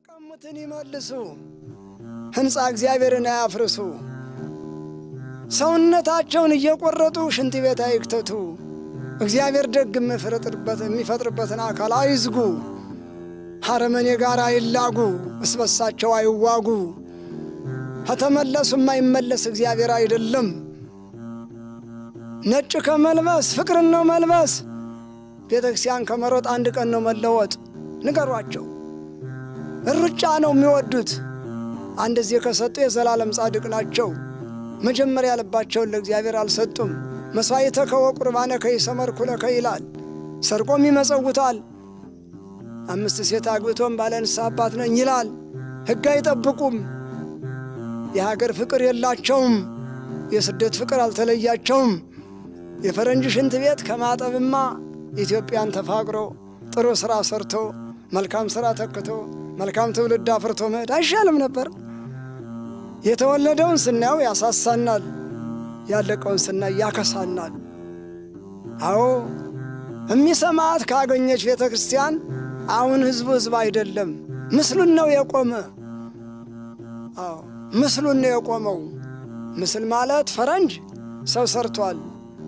የተቀሙትን ይመልሱ፣ ሕንፃ እግዚአብሔርን አያፍርሱ። ሰውነታቸውን እየቆረጡ ሽንት ቤት አይክተቱ። እግዚአብሔር ደግ የሚፈጥርበትን አካል አይዝጉ። ሐረመኔ ጋር አይላጉ፣ እስበሳቸው አይዋጉ። ከተመለሱ የማይመለስ እግዚአብሔር አይደለም። ነጭ ከመልበስ ፍቅርን ነው መልበስ። ቤተ ክርስቲያን ከመሮጥ አንድ ቀን ነው መለወጥ። ንገሯቸው። ሩጫ ነው የሚወዱት። አንድ ጊዜ ከሰጡ የዘላለም ጻድቅ ናቸው። መጀመሪያ ልባቸውን ለእግዚአብሔር አልሰጡም። መሥዋዕተከ ወቁርባነከ ይሰመርኩ ለከ ይላል። ሰርቆም ይመጸውታል። አምስት ሴት አግብቶም ባለ ንስሐ አባት ነኝ ይላል። ሕግ አይጠብቁም። የሀገር ፍቅር የላቸውም። የስደት ፍቅር አልተለያቸውም። የፈረንጅ ሽንት ቤት ከማጠብማ ኢትዮጵያን ተፋቅሮ ጥሩ ሥራ ሰርቶ መልካም ሥራ ተክቶ መልካም ትውልድ አፍርቶ መሄድ አይሻልም ነበር? የተወለደውን ስናየው ያሳሳናል፣ ያለቀውን ስናይ ያከሳናል። አዎ የሚሰማት ካገኘች ቤተ ክርስቲያን አሁን ሕዝቡ ሕዝብ አይደለም፣ ምስሉን ነው የቆመ። አዎ ምስሉን ነው የቆመው። ምስል ማለት ፈረንጅ ሰው ሰርቷል፣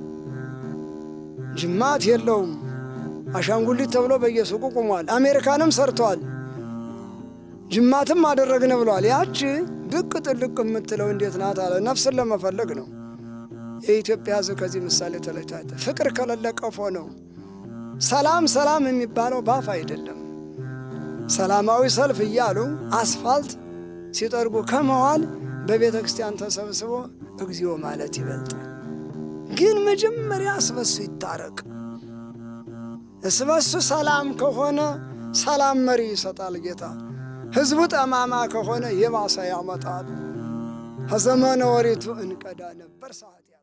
ጅማት የለውም። አሻንጉሊት ተብሎ በየሱቁ ቆሟል። አሜሪካንም ሰርቷል፣ ጅማትም አደረግን ብሏል። ያች ብቅ ጥልቅ የምትለው እንዴት ናት አለ። ነፍስን ለመፈለግ ነው። የኢትዮጵያ ሕዝብ ከዚህ ምሳሌ ተለይቷል። ፍቅር ከሌለ ቀፎ ነው። ሰላም ሰላም የሚባለው ባፍ አይደለም። ሰላማዊ ሰልፍ እያሉ አስፋልት ሲጠርጉ ከመዋል በቤተ ክርስቲያን ተሰብስቦ እግዚኦ ማለት ይበልጣል። ግን መጀመሪያ እስበሱ ይታረቅ። እስበሱ ሰላም ከሆነ ሰላም መሪ ይሰጣል ጌታ። ሕዝቡ ጠማማ ከሆነ የባሰ ያመጣል። ከዘመነ ወሪቱ እንቀዳ ነበር ሰዓት